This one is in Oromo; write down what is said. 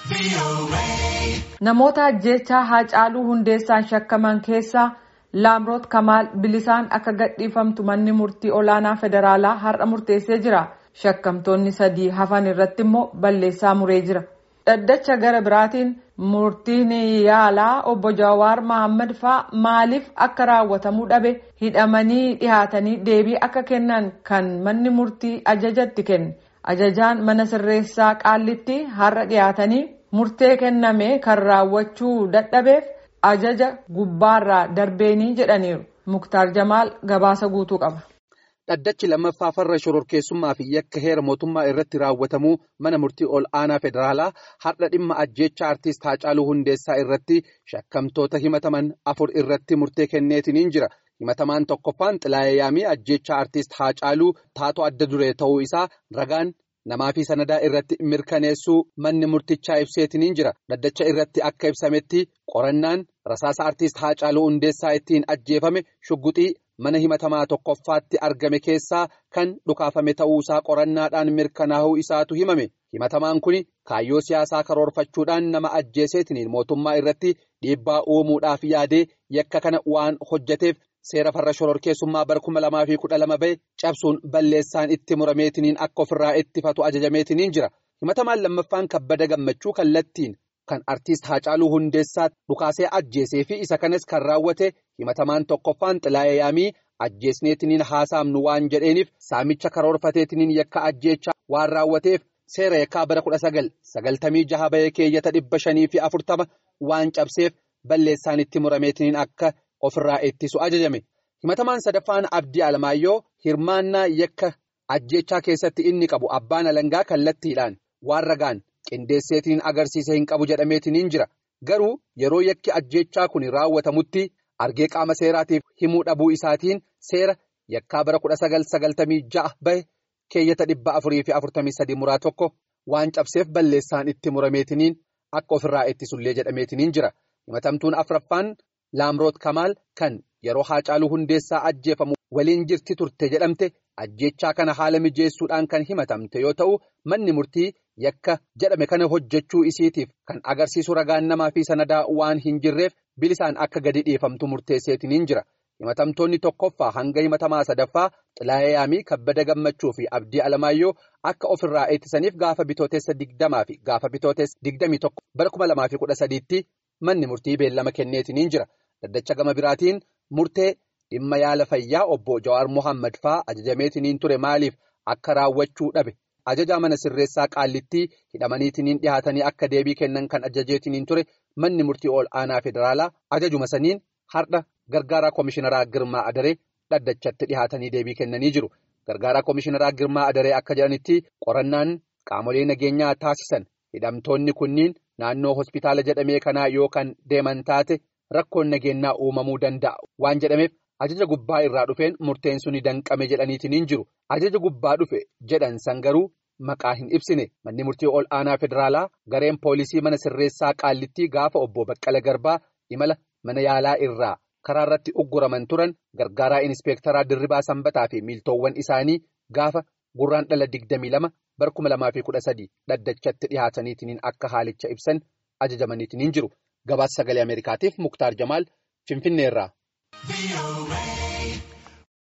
Namoota ajjeechaa Haacaaluu Hundeessaan shakkaman keessaa Laamroot Kamaal bilisaan akka gadhiifamtu manni murtii olaanaa federaalaa har'a murteessee jira. Shakkamtoonni sadii hafan irratti immoo balleessaa muree jira. Dhaddacha gara biraatiin murtiin yaalaa obbo Jawaar Mohaammed faa maaliif akka raawwatamuu dhabe hidhamanii dhihaatanii deebii akka kennan kan manni murtii ajajatti kenne. Ajajaan mana sirreessaa qaallitti har'a dhiyaatanii murtee kenname kan raawwachuu dadhabeef ajaja gubbaarraa darbeenii jedhaniiru. Muktaar Jamaal gabaasa guutuu qaba. Dhaddachi lammaffaa farra shororkeessummaa fi yakka heera mootummaa irratti raawwatamuu mana murtii ol aanaa federaalaa har'a dhimma ajjeechaa artiist Haacaaluu Hundeessaa irratti shakkamtoota himataman afur irratti murtee kenneetiniin jira. Himatamaan tokkoffaan Xilaayee Yaamii ajjeechaa artiist Haacaaluu taatoo adda duree ta'uu isaa ragaan namaa fi sanadaa irratti mirkaneessuu manni murtichaa ibseetiniin jira. Dhaddacha irratti akka ibsametti qorannaan rasaasa artiist Haacaaluu Hundeessaa ittiin ajjeefame shugguxii. mana himatamaa tokkoffaatti argame keessaa kan dhukaafame ta'uusaa qorannaadhaan mirkanaa'uu isaatu himame himatamaan kun kaayyoo siyaasaa karoorfachuudhaan nama ajjeeseetiniin mootummaa irratti dhiibbaa uumuudhaaf yaadee yakka kana waan hojjeteef seera farra shororkeessummaa bara kuma lamaa fi kudha lama bahe cabsuun balleessaan itti murameetiniin akka ofirraa ittifatu ajajameetiniin jira himatamaan lammaffaan kabbada gammachuu kallattiin. Kan artiist Haacaaluu Hundeessaa dhukaasee ajjeesee fi isa kanas kan raawwate himatamaan tokkoffaan Xilaayee Yaamii ajjeesneetiniin haasaamnu waan jedheeniif saamicha karoorfateetiniin yakka ajjeechaa waan raawwateef seera yakkaa bara kudha sagal sagaltamii jaha bahee keeyyata dhibba shanii fi afurtama waan cabseef balleessaan itti murameetiniin akka ofirraa ittisu ajajame. Himatamaan sadaffaan Abdii Alamaayyoo hirmaannaa yakka ajjeechaa keessatti inni qabu abbaan alangaa kallattiidhaan waan ragaan. qindeesseetiin agarsiisa hin qabu jedhameetiniin jira garuu yeroo yakki ajjeechaa kun raawwatamutti argee qaama seeraatiif himuu dhabuu isaatiin seera yakkaa bara kudha sagal sagaltamii ja'a bahe keeyyata dhibba afurii fi afurtamii sadii muraa tokko waan cabseef balleessaan itti murameetiniin akka ofirraa ittisullee jedhameetiniin jira himatamtuun afraffaan laamroot kamaal kan yeroo haacaaluu hundeessaa ajjeefamu waliin jirti turte jedhamte ajjeechaa kana haala mijeessuudhaan kan himatamte yoo ta'u manni murtii. Yakka jedhame kana hojjechuu isiitiif kan agarsiisu ragaan namaa fi sanadaa waan hin jirreef bilisaan akka gadi dhiifamtu murteesseetiniin jira. Himatamtoonni tokkoffaa hanga himatamaa sadaffaa Xilaayee Yaamii kabbada gammachuu fi abdii alamaayyoo akka ofirraa ittisaniif gaafa bitootessa digdamaa fi gaafa bitootessa digdamii tokko bara kuma lamaa fi kudha sadiitti manni murtii beellama kenneetiniin jira. Daddacha gama biraatiin murtee dhimma yaala fayyaa obbo Jawaar Mohaammed fa'aa ajajameetiniin ture maaliif akka raawwachuu dhabe. Ajajaa mana sirreessaa qaallittii hidhamaniitiniin dhihaatanii akka deebii kennan kan ajajeetiniin ture manni murtii ol aanaa federaalaa ajajuma saniin har'a gargaaraa komishineraa Girmaa Adaree dhaddachatti dhihaatanii deebii kennanii jiru. Gargaaraa komishineraa Girmaa Adaree akka jedhanitti qorannaan qaamolee nageenyaa taasisan hidhamtoonni kunniin naannoo hospitaala jedhamee kanaa yoo kan deeman taate rakkoon nageenyaa uumamuu danda'a waan jedhameef. Ajaja gubbaa irraa dhufeen murteen suni danqame jedhaniitiniin jiru. Ajaja gubbaa dhufe jedhan san garuu maqaa hin ibsine. Manni murtii ol aanaa federaalaa gareen poolisii mana sirreessaa qaallittii gaafa obbo Baqqala Garbaa imala mana yaalaa irraa karaa irratti ugguraman turan gargaaraa inispeektaraa Dirribaa Sanbataa fi miiltoowwan isaanii gaafa gurraan dhala digdamii lama bara kuma lamaa fi kudha sadii dhaddachatti dhihaataniitiniin akka haalicha ibsan ajajamaniitiniin jiru. Gabaasa sagalee Ameerikaatiif Muktaar Jamaal Finfinneerraa.